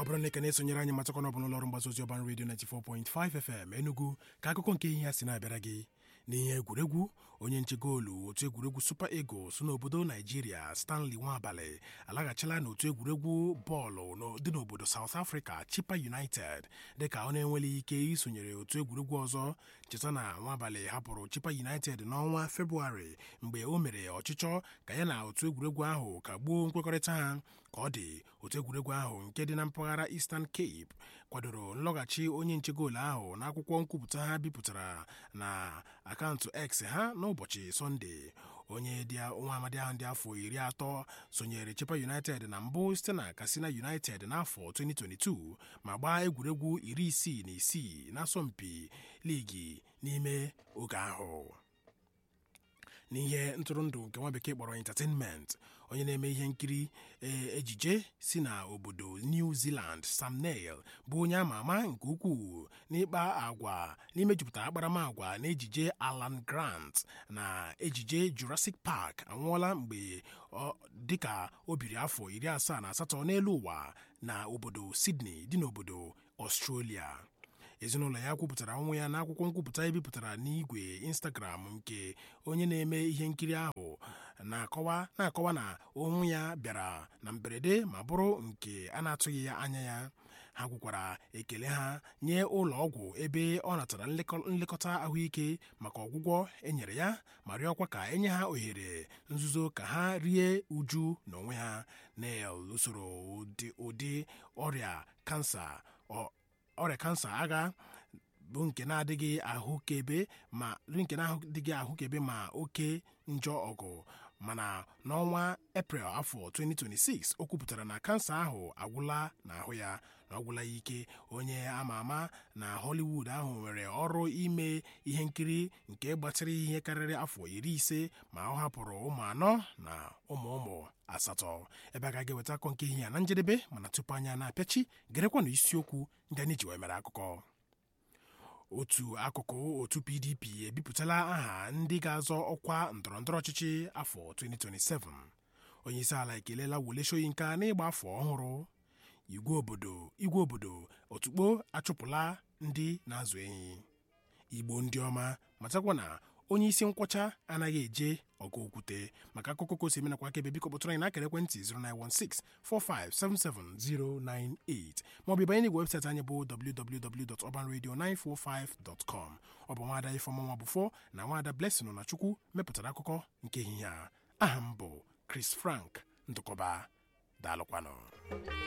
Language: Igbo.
ọ bụrụ na ị ka na-esonyere anyị matakwana ọ bụ n'ụlọọrụ mgbasa ozi ọban redio 94.5 FM Enugu ka akụkọ nke ihe ya si na-abịara gị n'ihe egwuregwu onye nche goolu otu egwuregwu Super Eagles n'obodo Naijiria Stanley Nwabalị alaghachila n'otu egwuregwu bọọlụ dị n'obodo South Africa Chippa United dịka ọ na-enweleghị ike isonyere otu egwuregwu ọzọ cheta na Nwabalị hapụrụ Chippa United n'ọnwa Febụwarị mgbe o mere ọchịchọ ka ya na otu egwuregwu ahụ kagbuo nkwekọrịta ha ka ọ dị otu egwuregwu ahụ nke dị na mpaghara Eastern Cape kwadoro nlọghachi onye nche goolu ahụ n'akwụkwọ nkwupụta ha bipụtara na akaụntụ X ha n'ụbọchị Sọnde onye nwa amadi ahụ dị afọ iri atọ sonyere Chippa United na mbụ site na Katsina United n'afọ 2022 ma gbaa egwuregwu iri isii na isii n'asọmpi ligi n'ime oge ahụ n'ihe ntụrụndụ nke nwa bekee kpọrọ entertainment onye na-eme ihe nkiri ejije si na obodo New Zealand Sam Neill bụ onye ama ama nke ukwuu n'ịkpa agwa n'imejupụta akparamagwa na ejije Alan Grant na ejije Jurassic Park anwụọla mgbe dịka o biri afọ iri asaa na asatọ n'elu ụwa na obodo Sydney dị n'obodo Australia ezinụlọ ya kwupụtara ọnwụ ya n'akwụkwọ nkwupụta ebipụtara n'igwe Instagram nke onye na-eme ihe nkiri ahụ na-akọwa na-akọwa na ọnwụ ya bịara na mberede ma bụrụ nke a na-atụghị ya anya ya ha kwukwara ekele ha nye ụlọ ọgwụ ebe ọ natara nlekọta ahụike maka ọgwụgwọ enyere ya ma rịọkwa ka enye ha ohere nzuzo ka ha rie uju n'onwe ha Neil usoro ụdị ọrịa kansa ọrịa kansa agha bụ nke na-adịghị ahụkebe ma nke na-adịghị ahụkebe ma oke njọ ọgụ mana n'ọnwa eprel afọ 2026 o kwupụtara na kansa ahụ agwụla n'ahụ ya na ọgwụla ya ike onye ama ama na Hollywood ahụ nwere ọrụ ime ihe nkiri nke gbatịrị ihe karịrị afọ iri ise ma ọ hapụrụ ụmụ anọ na ụmụ ụmụ asatọ ebe a ga-eweta akọ nke ihe ya na njedebe mana tupu anya na-apịachi gerekwanụ isiokwu ndị anyị ji wee mere akụkọ otu akụkụ otu PDP ebipụtala aha ndị ga-azọ ọkwa ndọrọndọrọ ọchịchị afọ 2027 onyeisi ala ekelela Wole Soyinka n'ịgba afọ ọhụrụ igwe obodo igwe obodo otukpo achụpụla ndị na-azụ ehi igbo ndị ọma matakwa na onye isi nkwọcha anaghị eje ọgụ okwute maka akụkọ ka o si eme nakwa akaebe biko kpọtụrụ anyị n'akara ekwentị 09164577098 maọbụ ịbanye n'igwe webụsaịtị anyị bụ www.urbanradio945.com ọ bụ nwaada Ifeọma Nwabufo na nwaada Blessing na Chukwu mepụtara akụkọ nke ehihie a aha m bụ Chris Frank Ndụkọba daalụkwanụ